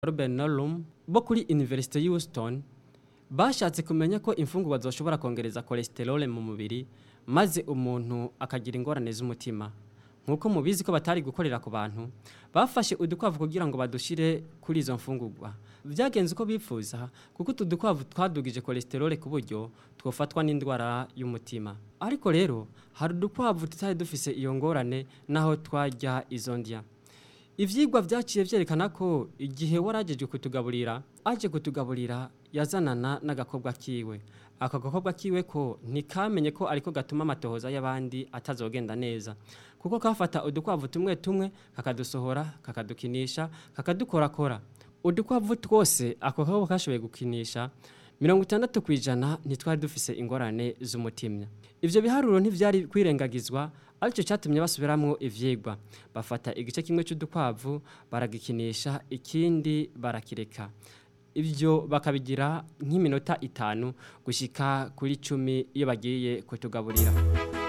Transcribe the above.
Ruben Norum bo kuri University Houston bashatse kumenya ko imfungurwa zoshobora kongereza cholesterol mu mubiri maze umuntu akagira ingorane z'umutima nkuko mubizi ko batari gukorera ku bantu bafashe udukwavu kugira ngo badushire kuri izo mfungurwa byagenze uko bifuza kuko utu dukwavu twadugije cholesterol ku buryo twofatwa n'indwara y'umutima ariko rero hari udukwavu tutari dufise iyo ngorane naho twarya izo ndya ivyigwa vyaciye vyerekana ko igihe warajejwe kutugaburira aje kutugaburira yazanana n'agakobwa kiwe ako gakobwa kiwe ko ntikamenye ko ariko gatuma amatohoza y'abandi atazogenda neza kuko kafata udukwavu tumwe tumwe kakadusohora kakadukinisha kakadukorakora udukwavu twose ako gakobwa kashoboye gukinisha mirongo itandatu ku ijana ntitwari dufise ingorane z'umutima ivyo biharuro ntivyari kwirengagizwa aricyo cyatumye basubiramwo ivyigwa bafata igice kimwe cy'udukwavu baragikinisha ikindi barakireka ibyo bakabigira nk'iminota itanu gushika kuri cumi iyo bagiye kutugaburira